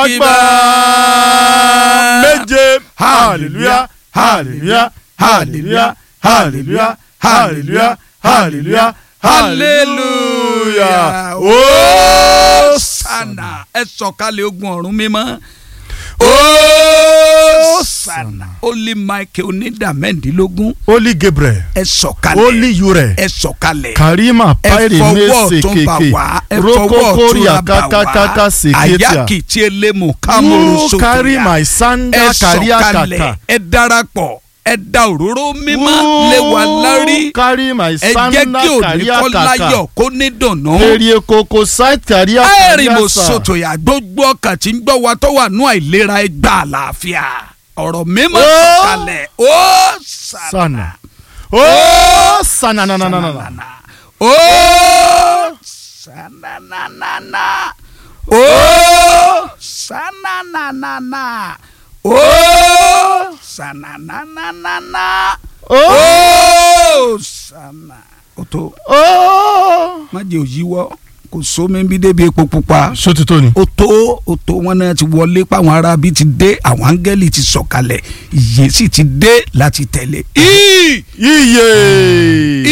ìgbà méje hallelujah hallelujah hallelujah hallelujah hallelujah hallelujah hallelujah Hosanna ẹ sọ̀kalẹ̀ ogun ọ̀run mímọ́. Hosanna Holy Michael onídà mẹ́ndínlógún holy gabriel ẹ sọ̀kalẹ̀ holy ure ẹ sọ̀kalẹ̀ karima ẹ paire fọwọ́ mese ọ̀tún bà keke wá ẹ fọwọ́ ọ̀tún rokokoria bà wá kakakaka seketia àyàkì tí elemu kámúrú who sókè carry ya my ẹ sandal carry sọ̀kalẹ̀ akaka ẹ darapọ̀ ẹ da òróró mímọ́ lé wa lárí who carry my ẹ jẹ́ sandal kí òní carry kọ́ láyọ̀ akaka kó ní dùnnú. èrè koko side carry ẹ̀rì mo akaka sòtò yà gbogbo ọkàn tí ń gbọ́ wa tó wà nú àìlera ẹ gba àlàáfíà ọ̀rọ̀ mímọ́ Ó. sọ̀kalẹ̀ ó sànà sana oh sana na na na na na ó sànànànànà ó sànànànànà ó sànànànànà ó oh sànà. ó tó oh má jẹ́ òyìnbó kò sómi bí débi epo pupa sotito ni ó tó ó tó wọn náà ti wọlé páwọn arábí ti dé àwọn áńgẹ́lì ti sọ̀kalẹ̀ ìyè sì ti dé láti tẹ̀lé. Í! iye